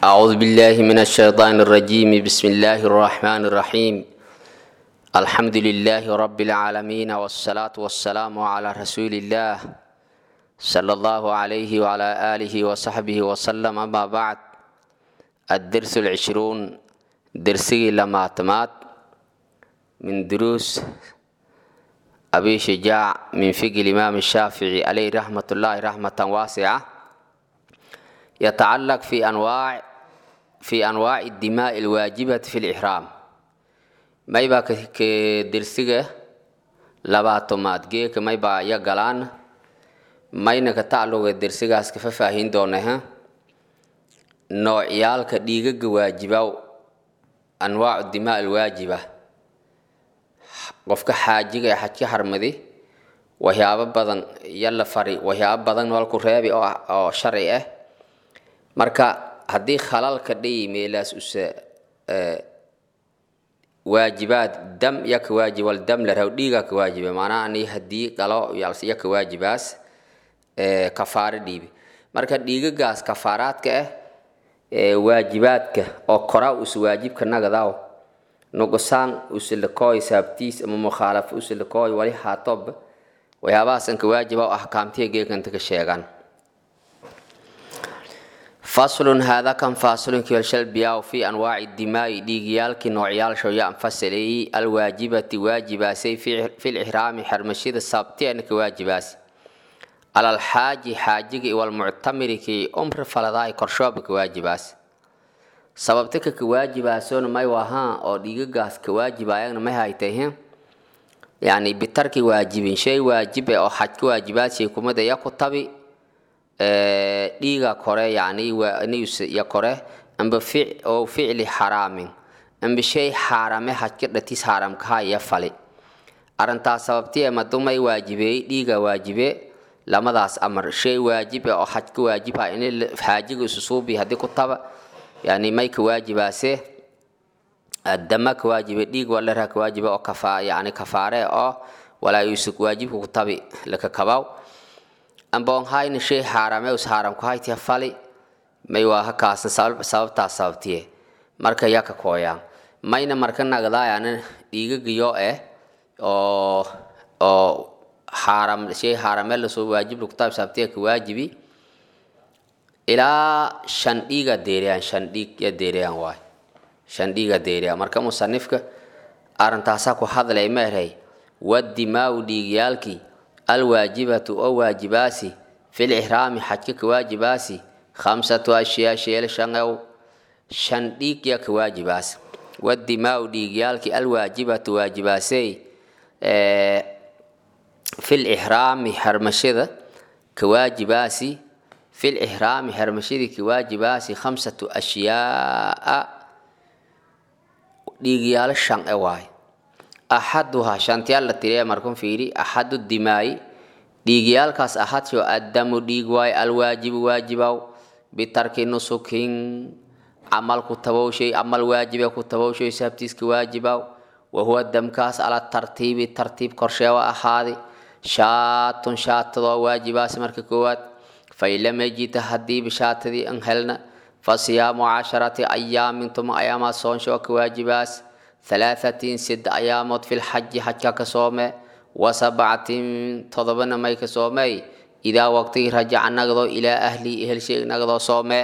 أعوذ بالله من الشيطان الرجيم بسم الله الرحمن الرحيم الحمد لله رب العالمين والصلاة والسلام على رسول الله صلى الله عليه وعلى آله وصحبه وسلم أما بعد الدرس العشرون درسي لما اعتماد من دروس أبي شجاع من فقه الإمام الشافعي عليه رحمة الله رحمة واسعة يتعلق في أنواع في أنواع الدماء الواجبة في الإحرام ما يبقى كدرسية لباتومات جيك ما يبقى يقلان ما ينك تعلق الدرسية اسكفة فاهين دونها نوعيال كديغة واجبة أنواع الدماء الواجبة qofka xaajiga ee xajka harmadi waxyaabo badan iyo la fari waxyaabo badan walku reebi oo sharci ah marka haddii khalalka dhayi meelaas use waajibaad dam ya ka waajib wal dam la raw dhiiga ka waajiba maanaa ani haddii qalo ya ka waajibaas kafaaro dhiibi marka dhiigagaas kafaaraadka ah waajibaadka oo koraa us waajibka nagadaaw nuqsaan usilakooy saabtiis ama mukhaalafo usilakooy wali haatob waxyaabahaas anka waajiba oo ahkaamtiya geekanta ka sheegaan faslun haadaa kan faasilun kiwalshalbiyaa fi anwaaci dimaa'i dhiigyaalkii noocyaalsho ya anfasilayay alwaajibati waajibaasay fi lixraami xermashida sabtiana ka waajibaas alalxaaji xaajiga iwalmuctamiri kii umri faladaay korshooba ka waajibaas sababta ka kawaajibaasona may wahaa oo dhiigagaas kawaajibaayagna may haytay yani bitarki waajibin shay waajibe oo xaj ka waajibaashay kumada ya ku tabi dhiiga kore yani ya kore amba oo ficli xaraamin amba shay xaarame xajka dhatis xaaramkaha ya fali arrintaas sababti madumay waajibeey dhiiga waajibe lamadaas amar shay waajibe oo xaj ka waajibha in xaajiga isusuubi haddii ku taba yani may ka waajibaase dama ka waajibe dhiig walaraha ka waajibe oo kafa yani kafaare oo walaa yusuk waajibka ku tabi laka kabaw amboon hayna shay xaarame us xaaramku haytiya fali may waa hakaasna sababtaas sababtiye marka yaa ka kooyaan mayna marka nagdaayana dhiigagayo eh oo oo xaaram shay xaarame lasoo waajib lagu tabi sababtiya ka waajibi ilaa shan dhiiga deeriyaan shan dhiig ya deeriyaan waay shan dhiiga deeriyaan marka musanifka arrintaasaa ku hadlay meerhay wadimaau dhiigyaalkii alwaajibatu oo waajibaasi fil ixraami xajka ka waajibaasi khamsatu ashyaa sheel shangow shan dhiig ya ka waajibaas wadimaau dhiigyaalkii alwaajibatu waajibaasey fil ixraami xarmashada ka waajibaasi في الإحرام حرمشيدي كواجباسي خمسة أشياء ديغيال شان اواي أحدها شانتيال لتريا مركم فيري أحد الدماء ديغيال كاس أحد شو الدم ديغواي الواجب واجباو بترك نسكين عمل كتبو شيء عمل واجب كتبو شيء سبتيس كواجباو وهو الدم كاس على الترتيب الترتيب كرشوا أحادي شات شات واجباس مرككوات fain lam yajita haddii bishaatadii an helna fa siyaamu casharati ayaamin tuma ayaamaa soonsho ka waajibaas halaahatin sid ayaamood filxaji xajka ka soome wa sabcatin todobana may ka soomey idaa waqtigii rajaca nagdo ilaa ahlii ehelsheeg nagdoo soome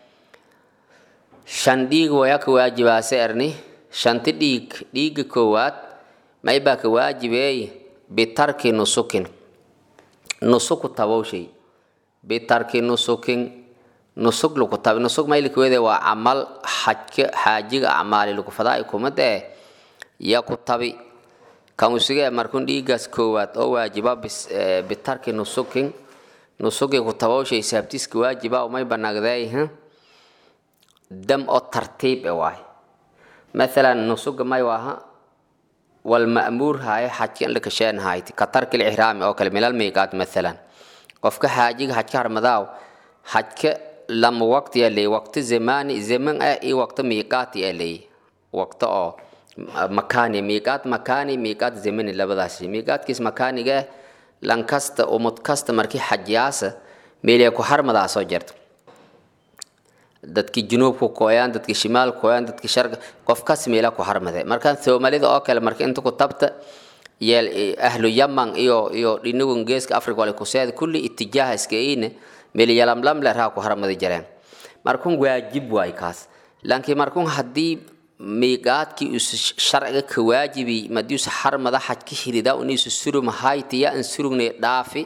shan dhiig waya ka waajibaase erni shanti dhiig dhiiga koowaad maybaa ka waajibeey bitarki nusukin nusuku tabowshay bitarki nusukin nusug lagu tabi nusug maylikweede waa camal xajka xaajiga acmaali lagu fadaa kumade ya ku tabi kamusige markun dhiigaas koowaad oo waajiba bitarki nusukin nusugi ku tabowshay saabtiska waajiba umay banagdeey dam oo tartiib e waay mathalan nusuga may waaha walma'muur haaye xajka in lakasheen hayti ka tarki lixraami oo kale milal miiqaat mathalan qofka xaajiga xajka harmadaaw xajka lama waqti aa leey waqti zamani zaman ah iyo waqti miiqaati aa leey waqti oo makaani miiqaat makaani miiqaat zamani labadaas miiqaatkiis makaaniga lan kasta umud kasta markii xajiyaasa meelee ku harmadaa soo jirta dadki junuubku kooyaan dadki shimaal kooyaan dadki sharga qof kas meela ku harmade markaan soomaalida oo kale marka inta ku tabta yeel ahlu yaman iyo iyo dhinagun geeska afrika wale kuseed kulli itijaaha iskaine meel yalamlam le raa ku harmada jareen markun waajib waay kaas laakiin markun haddii miiqaadkii us sharciga ka waajibi madius harmada xajka hirida uniisu surum haytiya an surugne dhaafi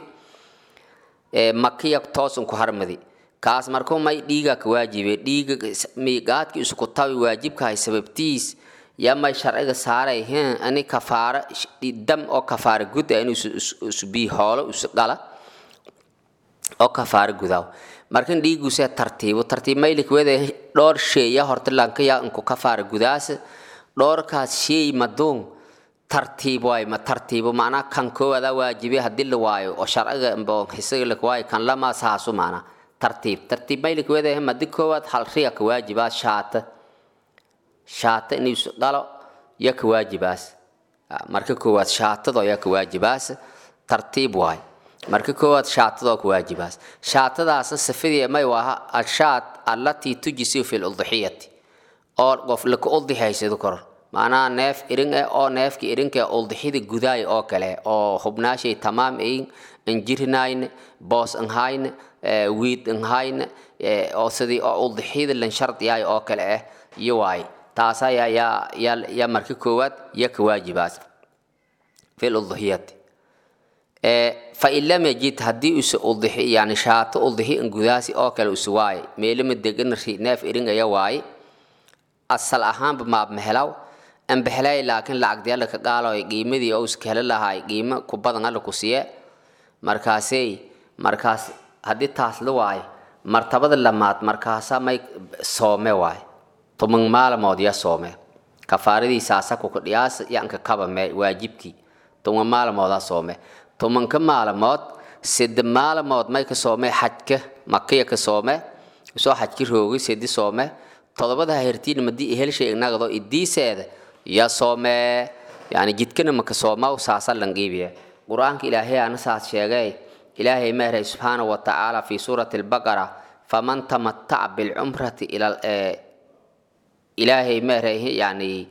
makiya toosun ku harmadi kaas markuu may dhiiga ka waajibe dhiiga miiqaadkii isku tabi waajibkahay sababtiis yaa may sharciga saaray hen ani kafaara dam oo kafaara gud ah inuu isbii hoolo isu dhala oo kafaara gudaw markan dhiiguse tartiibo tartiib maylik wede dhowr sheeya horta lankaya inku kafaara gudaas dhowrkaas sheey maduun tartiib waay ma tartiibo macnaa kan koowaada waajibe haddii la waayo oo sharciga isaga lak waayo kan lama saasu macnaa tartiib tartiib maylik wede madi koowaad hal riya ka waajibaas shaata shaata inuu dhalo ya ka waajibaas marka koowaad shaatadoo ya ka waajibaas tartiib waay marka koowaad shaatadoo ka waajibaas shaatadaasa sifadii may waaha ashaat allatii tujisiu fi ludxiyati oo qof laka udixaysado kor macnaha neef irin eh oo neefki irinka udixida gudaay oo kale oo hubnaashay tamaam ayin injirinayn boos anhayn wiid anhayn oo sidii oo udixida lan shardiyaay oo kale ah iyo waay taasa yaa yaa yaa yaa marka koowaad ya ka waajibaas fi ludxiyati fain lam yajid haddii usa udixi yani shaato udixi in gudaasi oo kale usa waaye meelama degan neef iringaya waaye asal ahaanba maabmehelaw anbexelay laakiin lacagdi alla ka qaaloy qiimadii oo iska heli lahaay qiimo ku badan alla ku siye markaasey markaas haddii taas la waayo martabada lamaad markaasa may soome waaye tuman maalamood ya soome kafaaradii saasako kudhiyaas yanka kaba me waajibkii tuman maalmoodaa soome tumanka maalmood sida maalmood may ka soome xajka makiya ka soome soo xajki roogi sidi soome todobada hertiin madii helshay ignagado idiiseeda ya soome yani jidkana maka soomaw saasa langiibiye qur-aanka ilaahay ana saas sheegay ilaahay meeray subxaanahu wa tacaala fi suurati albaqara faman tamataca bilcumrati ila ilaahay meeray yani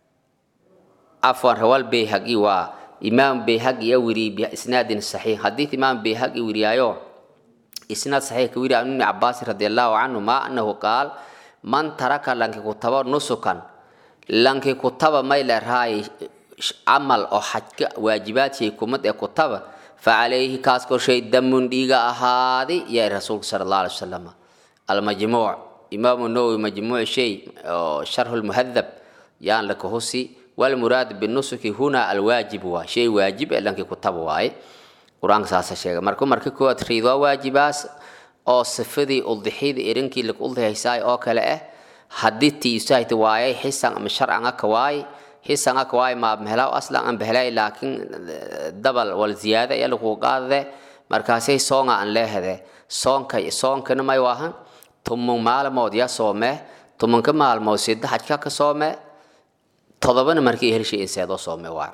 afwan rawal bayhaqi waa imaam bayhaqi ya wiri biisnaadin saxiix hadii imaam bayhaqi wiriyaayo isnaad saxiix ka wiriya ibni cabaas radiallahu canhu ma anahu qaal man taraka lanki kutaba nusukan lanki kutaba may leerahay camal oo xajka waajibaadkii kumad ee kutaba facalayhi kaas korshay damun dhiiga ahaaday yaa rasuulka sala allah alay wasalam almajmuuc imaamu nawowi majmuuc shay oo sharhu lmuhadab yaan laka husi walmuraad binusuki huna alwaajib waa shay waajib ee lankii kutaba waaye qur-aanka saasa sheega marka marka koowaad riidwaa waajibaas oo sifadii udixida irinkii lak udihaysaay oo kale ah haddii tiisahayta waayay xisan ama sharcan aka waay xisan aka waay maabmehelaw aslan an behelay laakiin dabal wal ziyaada ayaa lagu qaadade markaasay soonga aan leehade soonka soonkana may waahan tuman maalmood ya soome tumanka maalmood sida xajka ka soome todobana markii helshay inseedoo soome waa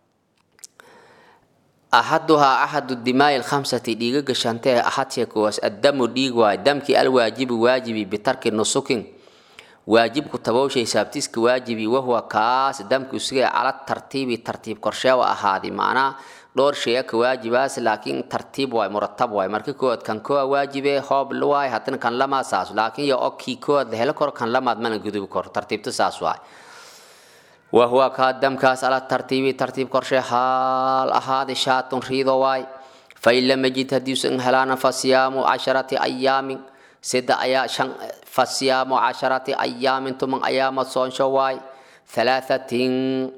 axaduhaa axadu dimaai lkhamsati dhiiga gashantee axadshee kuwaas addamu dhiig waay damkii alwaajibi waajibi bitarki nusukin waajibku tabowshay saabtiska waajibi wahuwa kaas damki usigay cala tartiibi tartiib korsheewa ahaadi macnaa dhowr sheeya ka waajibaas laakiin tartiib waay muratab waay marka koowaad kan koowa waajibe hoob waay haddana kan lamaa saas laakiin yo okii koowaad la helo karo kan lamaad mana gudubi karo tartiibta saas waay wahuwa kaa damkaas ala tartiibi tartiib korshe haal ahaadi shaatun riido waay fain lam yajid haddiisan helaana fasiyaamu casharati ayaamin sida ayaa shan fasiyaamu casharati ayaamin tuman ayaamad soonsho waay thalaahatin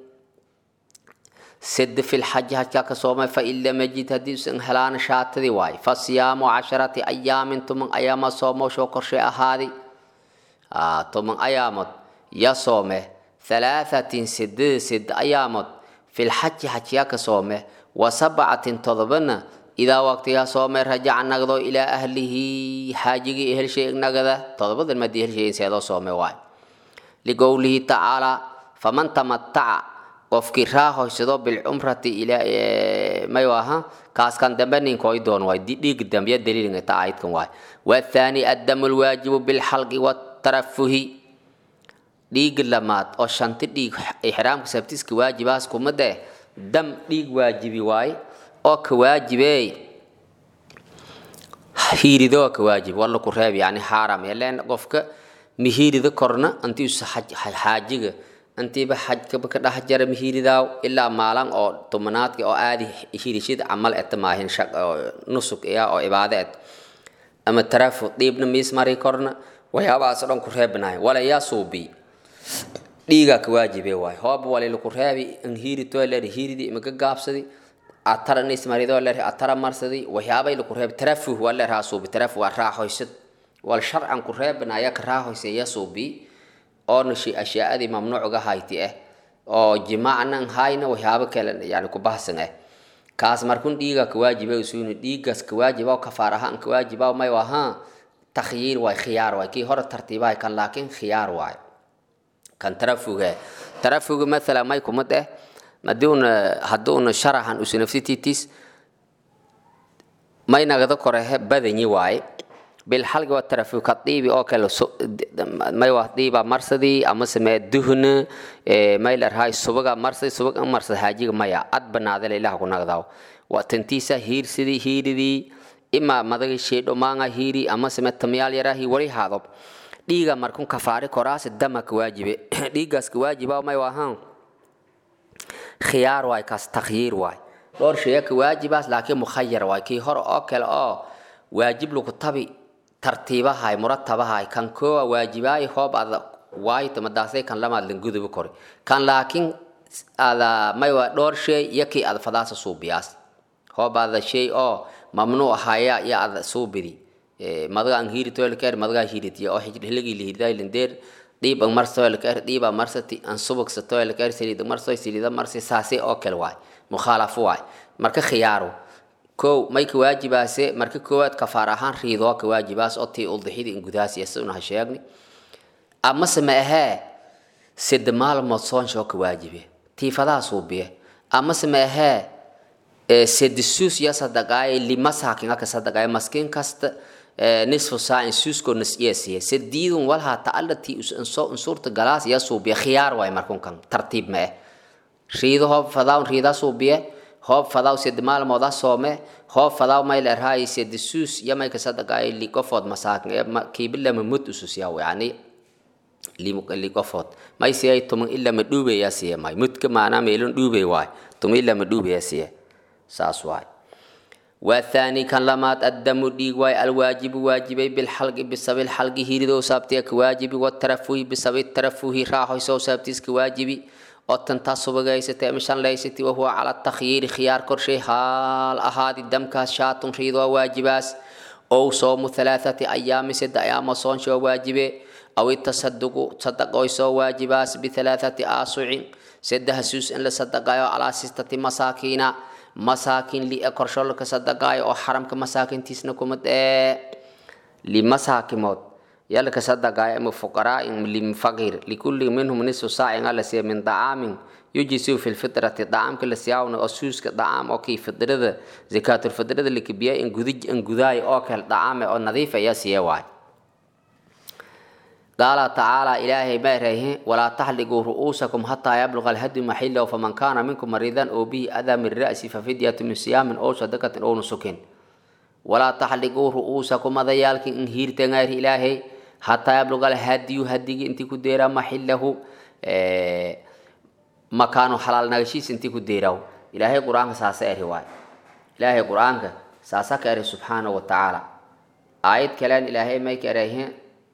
sida fi lxaji hajkaa ka soomay fain lam yajid haddiisan helaana shaatadii waay fasiyaamu casharati ayaamin tuman ayaamad soomowshoo korshe ahaadi tuman ayaamad ya soome ثلاثة سد سد أيامات في الحج حجيا كصومه وسبعة تضبنا إذا وقتها صومه رجع نقضو إلى أهله حاجي أهل شيء نقضه تضبط المدي أهل شيء سيدو صومه واي لقوله تعالى فمن تمتع qofkii raahoysado bilcumrati may aha kaaskan dambe ninkooy doon waay dhiig dambiya daliilingata aayadkan waay wathaani addamu lwaajibu bilxalqi watarafuhi dhiig lamaad oo shanti dhiig ixraamka sabtiska waajibaas kumade dam dhiig waajibi waay oo ka waajibey hiirido ka waajib walla ku reeb yani xaaram yeleen qofka mihiirida korna intiisu xaajiga intiiba xajkaba ka dhex jara mihiiridaaw ilaa maalan oo tumanaadka oo aadi hiirishid camal eta maahin nusuk iya oo cibaado et ama tarafu dhiibna miis mari korna waxyaabahaas dhan ku reebnaay wala yaa suubi dhiigaa ka waajibe waay hooba walila ku reebi in hiiritoo leer hiiridi imaka gaabsadi atara nismaridoo leer atara marsadi waxyaabay laku reebi tarafuh waa leer haa suubi tarafuh waa raaxoysad wal sharcan ku reebnaya ka raahoyse ya suubi oona ashyaadii mamnuucga hayti ah oo jimaacnan hayna waxyaabo kale yani ku bahsan ah kaas markun dhiiga ka waajiba usuuni dhiigaas ka waajiba kafaar ahaan ka waajiba may ahaa takhyiir waay khiyaar waay kii hore tartiibahay kan laakiin khiyaar waay kan tarafuga tarafuga mathala may kumad ah haduuna haduuna sharaxan usunafsititis may nagada korehe badanyi waaye bilxalgi waa tarafu ka dhiibi oo kale may waa dhiiba marsadii ama samee duhna may larhay subaga marsadi subag an marsad haajiga maya ad banaadale ilaha ku nagdaaw waa tantiisa hiirsidii hiiridii ima madaga sheedho maanga hiiri ama samee tamyaal yarahi wali haadob dhiiga markun kafaari koraasi dama ka waajibe dhiigaas ka waajiba may waahaan khiyaar waay kaas takhyiir waay dhowr shaya ka waajibaas laakiin mukhayar waay kii hore oo kale oo waajib lagu tabi tartiibahay muratabahay kan koowa waajibaay hoob ada waayta madaasay kan lamaad lan gudubi kori kan laakiin ada may waa dhowr shay iyo kii ada fadaasa suubiyaas hoob ada shay oo mamnuuc ahaya iyo ada suubidi madaga an hiiri toelkeer madaga hiiritiya oo hiligi lihirday lindeer dhiib ang marso toelkeer dhiib ang marsati an subagsa toelkeer saliid marso saliida marsi saasi oo kale waay mukhaalafo waay marka khiyaaru kow may ka waajibaase marka koowaad kafaar ahaan riidoo ka waajibaas oo tii uldixidii in gudaas iyo siduna ha sheegni amase ma ahee sida maalmood soonshoo ka waajibe tiifadaha suubiye amase ma ahee sida suus ya sadaqaaye limasaakin aka sadaqaaye maskiin kasta nisfu saacin suuskoo nasiyasiye sadiidun walhaa ta'alatii unsurta galaas ya suubiye khiyaar waay markunkan tartiib ma eh riido hoob fadaawn riida suubiye hoob fadaw sedi maalmooda soome hoob fadaw may lerhaay sedi suus yamay kasadaqaaye liqofood masaakin kiibilama mud ususyaw yani liqofood may siyay tuman ilama dhuubeya siye may mudka maanaa meelon dhuubey waay tuma ilama dhuubeya siye saas waay والثاني كان لمات الدم ديق واي الواجب واجبي بالحلق بسبب الحلق هيردو سابتيك واجبي والترفه بسبب الترفه راحو سو سابتيسك واجبي oo tantaa subagaysatay ama shanlaysatay wahuwa cala takhyiiri khiyaar korshay haal ahaadi damkaas shaatun riidoo waajibaas ow soomu halaathati ayaami sadde ayaamo soonshoo waajibe aw itasaduqu sadaqoy soo waajibaas bihalaathati aasucin saddeha suus in la sadaqaayo calaa sistati masaakiina masaakin li korsho laka sadaqaayo oo xaramka masaakintiisna kuma dhee limasaakimood يلا كصدق من فقراء لفقير لكل منهم نصف ساعة على سي من طعام يجسوا في الفطرة طعام كل سياون أسوس كطعام أو كي فطرة زكاة الفطرة اللي كبيا إن جذج إن جذاي أكل طعام أو نظيفة يا سيواي قال تعالى إلهي باره ولا تحلقوا رؤوسكم حتى يبلغ الهدي محله فمن كان منكم مريضا أو به أذى من رأسه ففدية من صيام أو صدقة أو نسك ولا تحلقوا رؤوسكم هذا إن هيرتن غير إلهي حتى يبلغ الهدي هدي انت كديرا محله مكانه حلال نغشيس انت كديرا إلهي قرآن ساسا رواي إلهي قرآن ساسا كاري سبحانه وتعالى آية كلام إلهي ما يكريه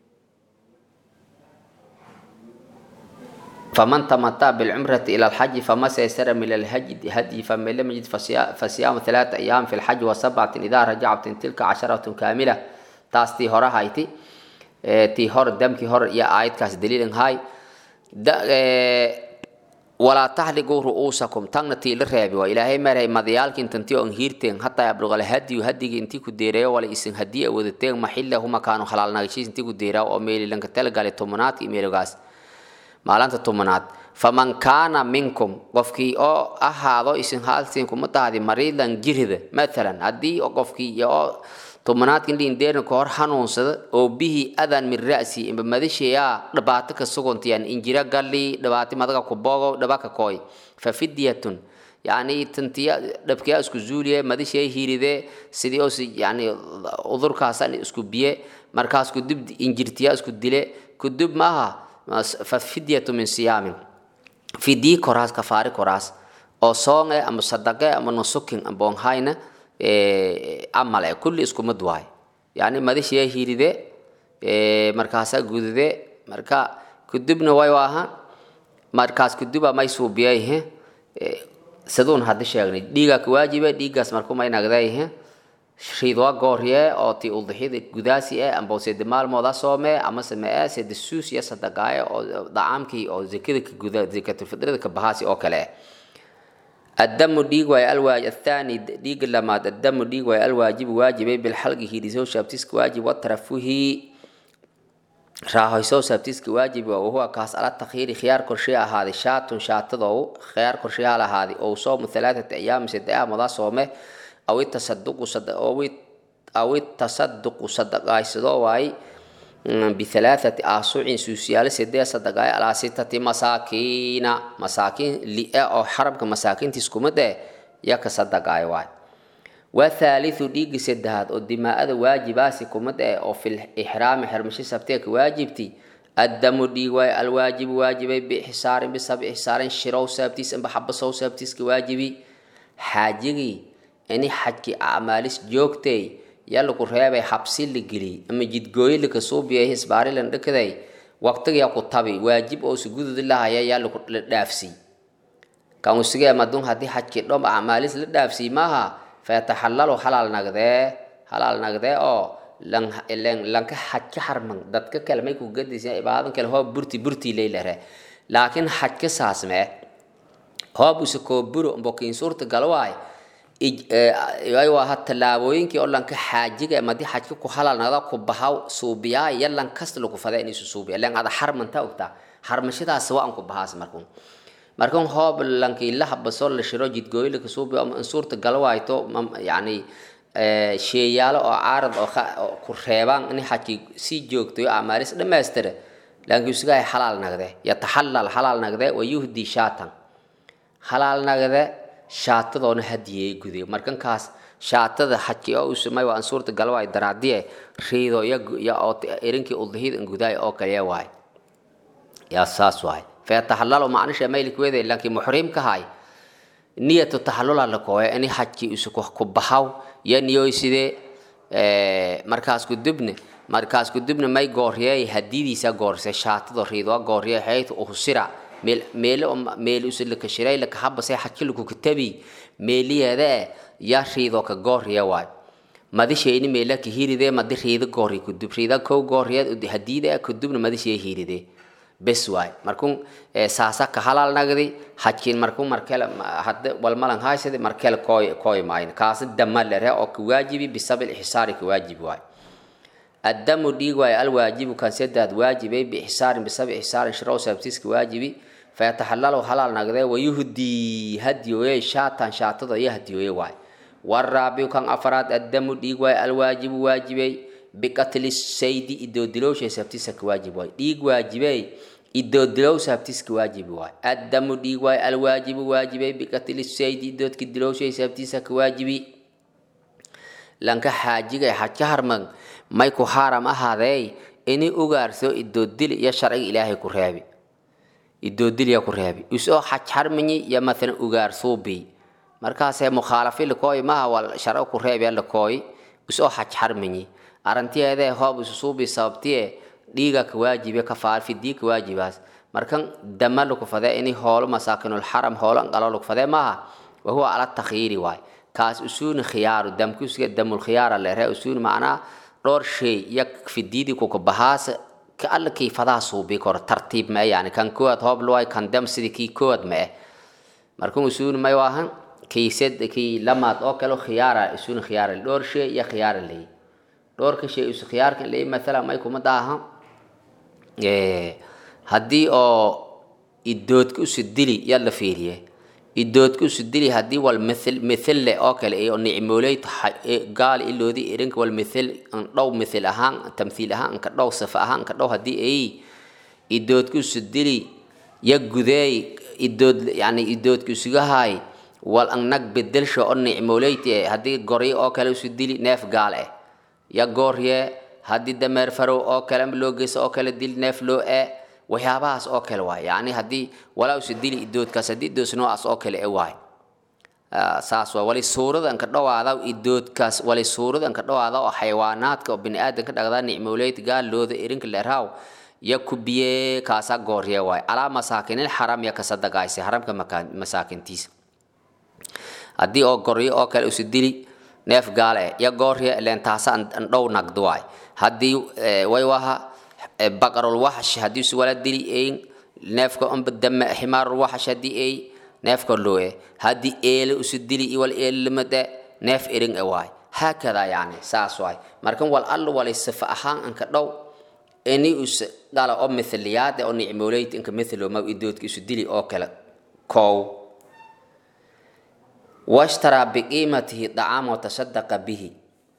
فمن تمتع بالعمرة إلى الحج فما سيسر من الهدي هدي فمن لم يجد فصيام ثلاثة أيام في الحج وسبعة إذا رجعت تلك عشرة كاملة تاستي هورا هايتي tii hor damkii hor iyo aayadkaas daliilin hay walaa taxliquu ru'uusakum tagna tii la reebi waa ilaahay maray madayaalkin tantii on hiirteen hataa yabluqal hadiyu hadigii intii ku deereeyo wala isin hadii wadateen maxillahu makaanu halaalnagashiis intii ku deeraa oo meelilanka talagale tomonaadka iyo meelogaas maalinta tobanaad faman kaana minkum qofkii oo ahaado isin haaltiin kuma tahdi mariidan jirida maalan haddii qofkii oo tobanaadkan dhiindeerna ka hor hanuunsada oo bihi adan min ra'si imba madasheeyaa dhibaato ka suguntiyan injira galli dhibaato madaga ku bogo dhibaka kooy fa fidyatun yani tantiya dhabkiyaa isku zuuliye madashee hiiride sidii oo yani udurkaasan isku biye markaas kudub injirtiya isku dile kudub maaha fa fidyatu min siyaamin fidii koraas kafaari koraas oo soonge ama sadaqe ama nusukin amboonhayna amale kulli isku mid waay yani madashee hiiride markaasaa gudide marka kudubna way waaha markaas kuduba may suubiyayhe saduun haddi sheegnay dhiigaa ka waajiba dhiiggaas markumay nagdayhe riidwa goorye oo ti udixida gudaasi eh amba sede maalmooda soome ama same eh sede suus iyo sadaqaaye oo dacaamkii oo zakada ka guda zakatulfitrada ka bahaasi oo kale eh الدم ديغ واي الواج الثاني ديغ لما الدم ديغ واي الواجب واجب بالحلق هيدسو شابتسك واجب وترفه راهيسو شابتسك واجب وهو كاس على التخيير خيار كرشي هذه شات شاتدو خيار كرشي على هذه او صوم ثلاثة ايام ست ايام مضى صومه او التصدق صدق او او التصدق صدق ايسدو واي بثلاثة أسوع سوسيال سدية صدقاء على ستة مساكين مساكين لئة أو حرب كمساكين تسكم ده يك صدقاء واي والثالث ديق سدهات الدماء واجبات كم ده أو في الإحرام حرمشي سبتك واجبتي الدم ديق واي الواجب واجب بإحسار بسبب إحسار شراو سبتيس أم بحب صو سبتيس كواجبي حاجي أني حكي أعمالس جوكتي yaa laku reebay xabsi la geliyey ama jidgooye laka soo biyay hisbaari lan dhakaday waqtigaa ku tabi waajib oo sugududi lahaya yaa laku la dhaafsiy kan usigee madun haddii xajkii dhom acmaalis la dhaafsiy maaha fayataxallalu halaal nagdee halaal nagdee oo lan lanka xajka harman dadka kale may ku gadaysa ibaadan kale hoo burti burti leylare laakiin xajka saasmee hoob use koo buro mbokiin suurta galwaay waa tallaabooyinkii oo lanka xaajiga madi xajka ku halalnada ku bahaw suubiyaa iyo lan kasta lagu fada inaysu suubiya lan ada harmanta ogtaa harmashadaas waa an ku bahaas markun markan hoob lankii la habaso la shiro jidgooyo laka suubiya ama suurta galwayto yani sheeyaalo oo caarad oo ku reebaan in xajki sii joogtayo amaalis dhammaystira laakiin usigahay xalaal nagde yataxallal xalaal nagde wayuhdi shaatan xalaal nagde shaatadoona hadiyey guday markankaas shaatada xajki oo uu samay waa suurta galwa ay daraadiye riido ya ya oo erinkii udhihid in guday oo kale waay ya saas waay fa tahallalu macnisha maylik weede laakiin muhrim ka hay niyatu tahallula la kooya in xajki isu ku bahaw ya niyoy sidee markaas ku dibne markaas ku dibne may gooriyay hadidiisa goorsay shaatada riido gooriyay hayt u sira meel meelo meel usul ka shiray la kahaba say xakil ku kitabi meeliyada ya riido ka gooriya waay madisheeni meela ka hiride madi riido goori ku dib riida ko gooriya hadiida ku dibna madishee hiride bes waay markun saasa ka halal nagdi xajkin markun markel hadda wal malan haysade markel koy koy mayn kaas damal lere oo ku waajibi bisabil ihsari ku waajibi waay الدم ديغ واي الواجب كان سداد واجبي بإحسار بسبب إحسار شرو سبتيس واجبي فيتحلل حلال نغده ويهدي هدي وي شاتان شاتد يهدي وي واي والرابع كان أفراد الدم ديغ واي الواجب واجبي بقتل السيد إدو دلوش سبتيس واجب واي ديغ واجبي إدو دلو سبتيس واجب واي الدم ديغ واي الواجب واجبي بقتل السيد إدو دلوش سبتيس واجبي lanka xaajiga xajka harman may ku xaaram ahaadey ini ugaarso idoodil iyo sharciga ilaahay ku reebi idoodil ya ku reebi isoo xaj harmanyi iyo mathalan ugaarsuubi markaasee mukhaalafi lakooy maha wal sharci ku reebi lakooy isoo xaj harmanyi arantiyeedee hoob isusuubi sababtiye dhiiga ka waajibe kafaar fidii ka waajibaas markan dama laku fadee ini hoolo masaakinul xaram hoolo anqalo laku fadee maaha wahuwa ala takhiiri waay kaas usuuni khiyaaru damkusiga damul khiyaara leere usuuni macnaa dhowr shay iyo fidiidi kuka bahaas ka alla kii fadaa suubi koro tartiib ma yani kan koowaad hoob luway kan dam sidii kii koowaad ma eh markan usuuni may waahan kii sed kii lamaad oo kale khiyaara usuuni khiyaara dhowr shay iyo khiyaara leey dhowrka shay usu khiyaarkan leey mathalan may kuma daaha haddii oo idoodka usu dili yaa la fiiriye idoodka usu dili haddii wal mithil mithil leh oo kale iyo nicmooley gaal iloodi irinka wal mithil dhow mithil ahaan tamthiil ahaan anka dhow sifa ahaan anka dhow haddii ay idoodka usu dili ya gudeey idood yani idoodka isugahay wal ang nag bedelsho oo nicmooleyte haddii goryo oo kale usu dili neef gaal eh ya goorye haddii dameer farow oo kale ama loo geyso oo kale dil neef loo e waxyaabahaas oo kale waay yani haddii walaa usu dili idoodkaas haddii idoos noocaas oo kale e waay saas waay wali suurada anka dhawaada idoodkaas wali suurada anka dhawaada oo xayawaanaadka oo bini-aadanka dhagdaa nicmooleyta gaal looda irinka leeraaw ya kubiye kaasa goorye waay alaa masaakinil xaram ya kasadagaayse haramka masaakintiisa haddii oo goryo oo kale usu dili neef gaal eh ya goorye leen taasa an dhow nagdo waay haddii way waha baqarul waxash haddii usu wala dili ein neefka amba dame ximaarul waxash haddii ay neefka looe haddii eele usu dili iwal eele limade neef ering e waay haakada yani saas waay markan wal alla walay sifa ahaan anka dhow ini us dhala oo mithliyaade oo nicmooleyt inka mithlo idoodka isu dili oo kale kow washtaraa biqiimatihi dacaama watasadaqa bihi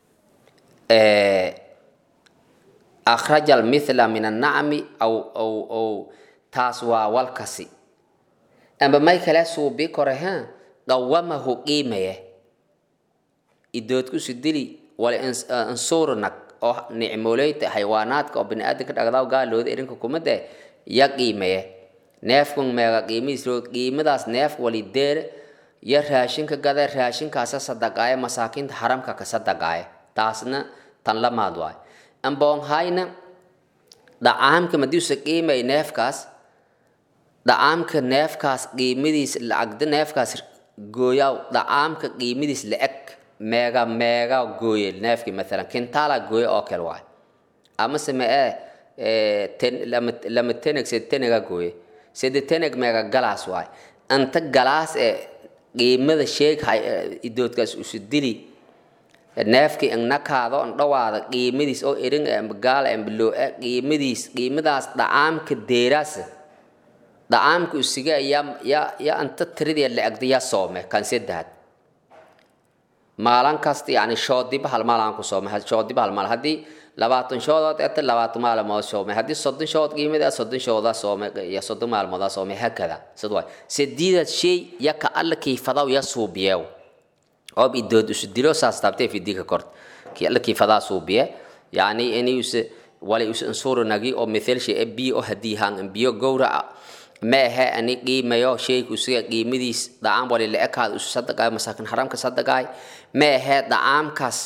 akhraja almithla min annacmi aw aw aw taas waa walkasi amba may kale suubi kore ha qawamahu qiimaye idoodkusu dili wala insuurnag oo nicmooleyta xayawaanaadka oo bini-aadanka dhagdaw gaalooda irinka kumade ya qiimaye neefkun meega qiimihiis qiimadaas neef wali deer ya raashinka gada raashinkaasa sadaqaaye masaakiinta haramka ka sadaqaaye taasna tan lamaad waay amboonhayna dhacaamka madiusa qiimay neefkaas dhacaamka neefkaas qiimadiis lacagda neefkaas gooyaw dhacaamka qiimadiis la-eg meega meega gooye neefkii maalan kintaala gooye oo kale waay amase me ee ten lama lama teneg sed tenega gooye sede teneg meega galaas waay anta galaas ee qiimada sheeg idoodkaas usu dili neefkii ingnakaado an dhawaada qiimadiis oo erin gaala ambaloo-a qiimadiis qiimadaas dhacaamka deeraasa dhacaamka usiga ya ya ya anta tiridee la-egda ya soome kan sedahad maalin kasta yani shoodiba hal maal aan ku soomay shoodiba hal maal haddii labaatan shoodood eta labaatan maalmood soomay haddii soddon shood qiimada soddon shooda soomay iyo soddon maalmooda soomay hakada sid waay sidiidad shay ya ka alla kiifadaw ya suubiyeew oob idood isu dilo saas taabtee fidika kort ki alla kiifadaa suubiye yani ini use wala use insuru nagi oo mithel shay biyo oo haddii haan biyo gowraca ma ahe ani qiimayo shayku isiga qiimadiis dhacaam wali la ekaad isu sadaqaay masaakin haramka sadaqaay ma ahe dhacaamkaas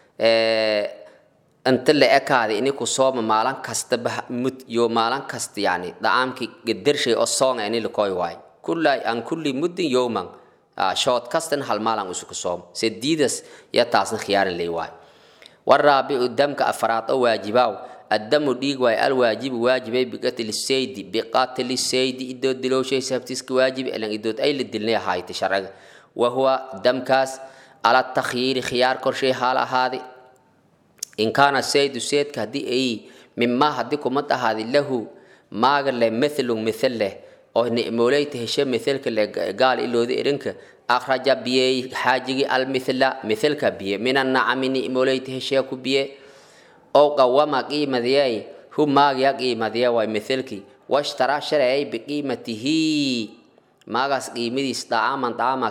inta la ekaaday ini ku sooma maalin kastaba mud iyo maalin kasta yani dhacaamkii gedershay oo soonga ini lakoy waay kulla an kulli muddin yowman shood kastan hal maalan isu ku soom sediidas ya taasna khiyaaran lay waay waraabicu damka afraad oo waajibaaw الدم ديق واي الواجب واجب بقتل السيد بقاتل السيد إدود دلو شيء سبتسك واجب إلا إدود أي للدلنيا هاي تشرع وهو دم كاس على التخيير خيار كل شيء حالة هذه إن كان السيد السيد كهدي أي مما هديكم متى هذه له ما قال له مثل مثل له أو نعموليت هشام مثلك اللي قال إلو ذي إرنك أخرج بيه حاجي المثل مثلك بيه من النعم نعموليت هشام بيه أو قوام قيمة هو ما قيمة واي مثلك واشترى شرعي بقيمته ما قاس قيمة طعاما طعاما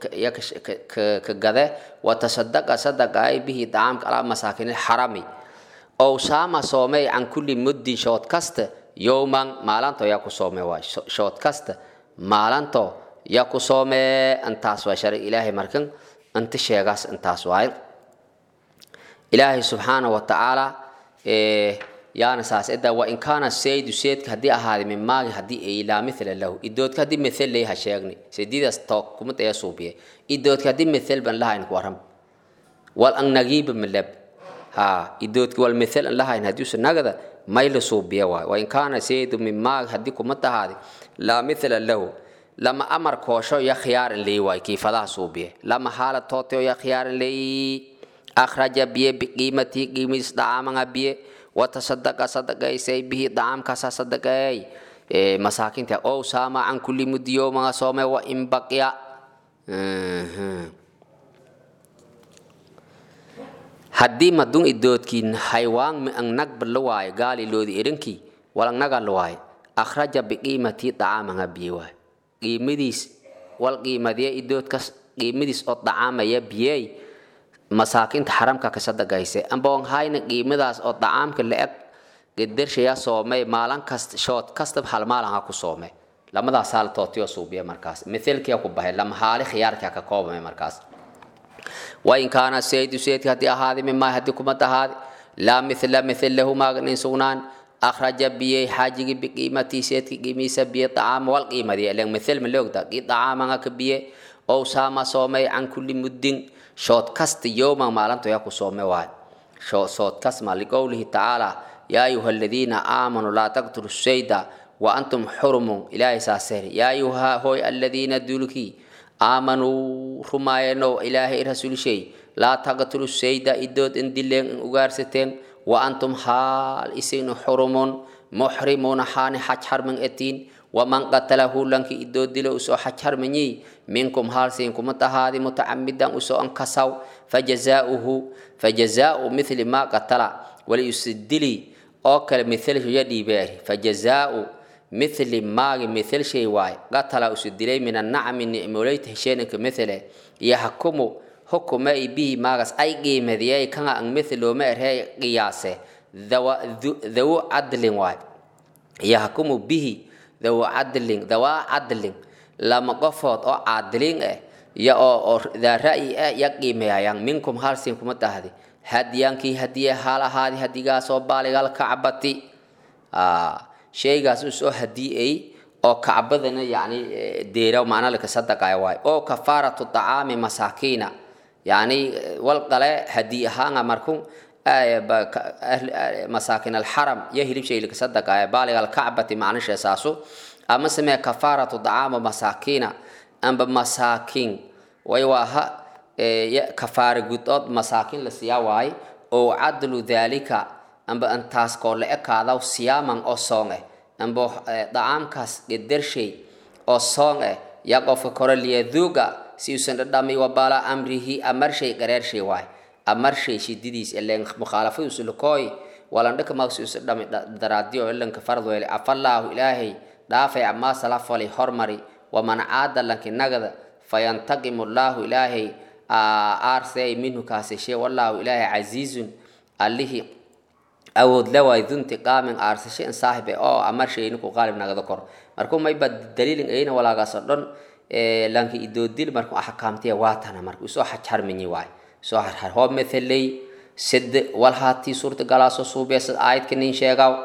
كقذا وتصدق صدق أي به طعام على مساكن الحرمي أو سام صومي عن كل مد شوت كست يوما مالانتو ياكو صومي واي شوت كست مالانتو ياكو صومي انتاس وشرع إلهي مركن انت شيغاس انتاس واي ilaahay subxaana wa tacaala yaana saas eda wa in kaana saydu seydka haddii ahaaday min maagi haddii ay laa mithla lahu idoodka haddii mithel lay ha sheegni saydidaas to kuma daya suubiye idoodka haddii mithel ban lahayn ku waram wal an nagiiba milab ha idoodka wal mithel an lahayn haddii usa nagada may la suubiye waay wa in kaana saydu min maagi haddii kuma tahaaday laa mithla lahu lama amar koosho ya khiyaaran lay waay kiifadaha suubiye lama haala tooteo ya khiyaaran lay أخرج بيه بقيمته قيمة دعام بيه وتصدق صدق سي به دعام كسا صدق masaakinta ow saama can kulli muddi yowmaga soome wa in baqya haddii madun idoodkiin haywaan ang nagba la waayo gaali loodi irinkii walang naga la waayo akhraja biqiimatii dacaamanga biye waayo qiimadiis wal qiimadiya idoodkas qiimadiis oo dacaamaya biyey masaakinta xaramka kasadagayse ambaon hayna qiimadaas oo dacaamka la-eg gedershaya soomay maalin kasta shood kastaba hal maalin ha ku soome lamadaas haal tootiyo suubiya markaas mithalkiya ku bahay lama haali khiyaarkia ka koobamay markaas wain kaana saydu saydka haddii ahaadi mimaa haddii kuma tahaadi laa mithla mithil lahu maagnin sugnaan akhraja biyey xaajigi biqiimatii seedki qiimiisa biye dacaama wal qiimadiya ilan mithil ma loogda qii dacaamanga ka biye ow saama soomay can kulli muddin shood kasta yowman maalintoya ku soome waay shood kasma liqowlihi tacaala yaa ayuha aladiina aamanuu laa taqtulu sayda wa antum xurumun ilaahay saasere yaa ayuha hooy aladiina dulkii aamanuu rumaayenow ilaahay rasuulshay laa taqtulu sayda idood in dileen in ugaarsateen wa antum haal isin xurumun muxrimuuna xaani xaj harman etiin waman qatalahu lanki idoo dilo usoo xaj harmanyi minkum haalsiin kuma tahaadi mutacamidan usoo ankasaw fajazaauhu fajazaau mithli maa qatala waliyusidili oo kale mithalshoya dhiibeeri fajazaau mithli maagi mithal shay waay qatala usu dilay min annacmi nicmoleyta hesheeninka mithale yaxkumu hukuma i bihi maagas ay qiimadiyay kanga ang mithlooma erhee qiyaase dawu cadlin waay yaxkumu bihi dawu cadlin dawaa cadlin lama qofood oo caadilin eh ya oo oo daa ra'yi eh ya qiimeeyayaan minkum halsin kuma tahdi hadiyankii hadiye haal ahaadi hadigaasoo baaligal kacbati shaygaas usoo hadiyey oo kacbadana yani deera macna laka sadaqaya waay oo kafaaratu dacaami masaakiina yani wal qale hadiy ahaanga markun masaakin alxaram yo hilib shay laka sadaqaya baaliga alkacbati macnisha saasu ama samee kafaaratu dacaama masaakiina amba masaakin way waaha kafaara gudood masaakin la siyaa waay oo cadlu daalika amba antaas koo la ekaadaw siyaaman oo soong eh amba dacaamkaas gedershay oo soong eh yaa qofka kore liyaduuga si usan dhadhami wabaala amrihi amarshay qareershay waay amarshay shididiis ilen mukhaalafadiisu lakooy walandhaka maagsi usa dhami daraadiyo ilanka farad weele afallaahu ilaahay dhaafay amaa salafali hormari waman caada lanki nagada fayantaqimu llaahu ilaahay aarsey minhu kaaseshe wallaahu ilaahay casiizun allihii awood lewaay duntiqaamin aarsashe in saaxibe oo amarshay ninku qaalib nagada kor markuu mayba daliilin ayna walaagaas oo dhan lanki idoodil markuu axkaamtiya waatana marka usoo xajharminyi waay soo harhar hoo metheley sed walhaatii suurta galaaso suubeesad aayadka nin sheegaw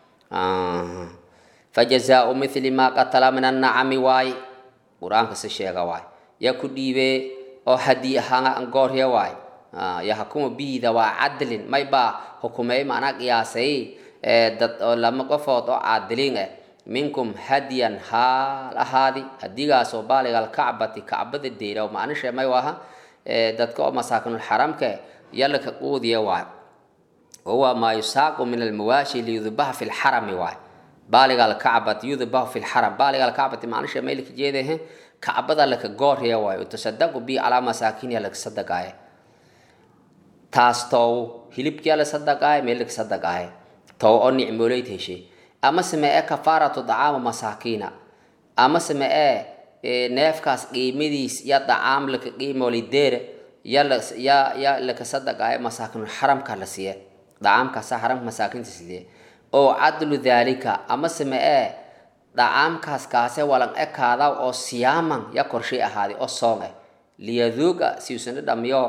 fajazaau mithli maa qatala min annacami waay qur-aanka si sheega waay ya ku dhiibee oo hadii ahaanga angoorya waay yahkumu biida waa cadlin may baa hukumey macnaa qiyaasay dad oo lama qofood oo caadiliin ah minkum hadiyan haal ahaadi hadigaasoo baaligal kacbati kacbada deyraw macnishe may waaha dadka oo masaakinul xaramka yalaka quudiya waay wahuwa maa yusaaqu min almawaashi liyudbaha fi lxarami waay baaligal kacbati yudbahu fi lxaram baaligal kacbati macnishe maylka jeedahe kacbada laka goorya waay utasadaqu bi calaa masaakiniya laka sadaqaaya taas tow hilibkiya la sadaqaaya meel laka sadaqaaya tow oo nicmooleyd heshay ama same ee kafaaratu dacaama masaakiina ama same ee neefkaas qiimadiis ya dacaam laka qiimolideere ya ya ya laka sadaqaaya masaakinul xaramka la siiye dacaamkaasa xaramka masaakinta sidiye oo cadlu daalika ama same ee dacaamkaas kaase walan ekaada oo siyaaman ya korshay ahaaday oo soong ah liyaduuga si usan dhadhamiyo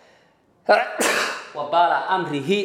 wabaala amrihi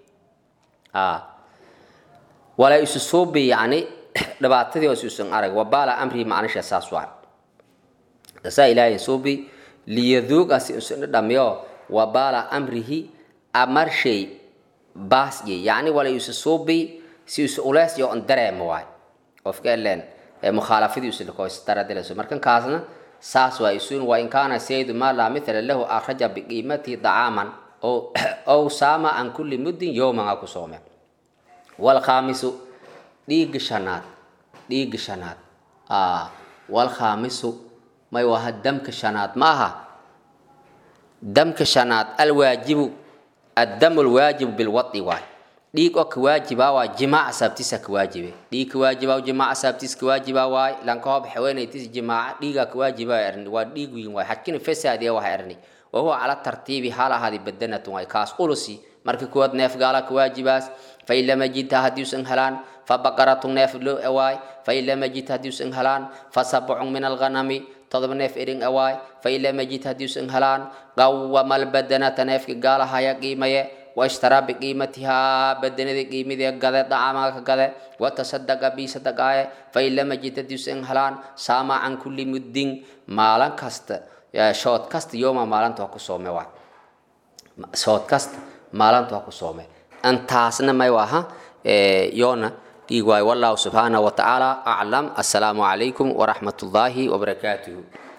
walaa isu suubi yani dhibaatadii oo isuusan arag wabaala amrihi macnisha saas waa tasaa ilaahay suubi liyaduuga si usan dhadhamiyo wabaala amrihi amarshay baasye yani wala isu suubi si isu ulees yo on dareemo waay qofka elen mukhaalafadii usilkoisdaradeleso markan kaasna saas waa isuun wa in kaana saydu maa laa mithla lahu akhraja biqiimatihi dacaaman ow saama can kulli muddin yowman a ku soome walkhaamisu dhiigga shanaad dhiigga shanaad walkhaamisu may waha damka shanaad ma aha damka shanaad alwaajibu addamu lwaajibu bilwadi waay dhiig oo kawaajibaa waa jimaaca saabtiisa kawaajibe dhiig kawaajibaa jimaaca saabtiis kawaajibaa waay lanka hoob haweenaytiis jimaaca dhiigaa kawaajibaa erni waa dhiig wiin waay xajkina fasaadiya waxa erni wahuwa cala tartiibi hal ahaadi badanatun waay kaas ulusi marka kuwaad neef gaala kawaajibaas fain lam yajidha haddiusan helaan fabaqaratun neef loo awaay fain lam yajid haddiusan helaan fasabcun min alghanami todoba neef erin awaay fain lam yajid haddiusan helaan qawama albadanata neefka gaalahaya qiimaye waishtaraa biqiimatihaa badanada qiimidee gade dacamaga gade watasadaqa bisadaqaaye fain lam yajid haddiusan helaan saama can kulli muddin maalin kasta shood kasta yooma maalinta waa ku soome waa shood kasta maalinta waa ku soome intaasna may waha yoona dhiig waayo wallahu subxaanahu watacaala aclam assalaamu calaykum waraxmat ullaahi wabarakaatuhu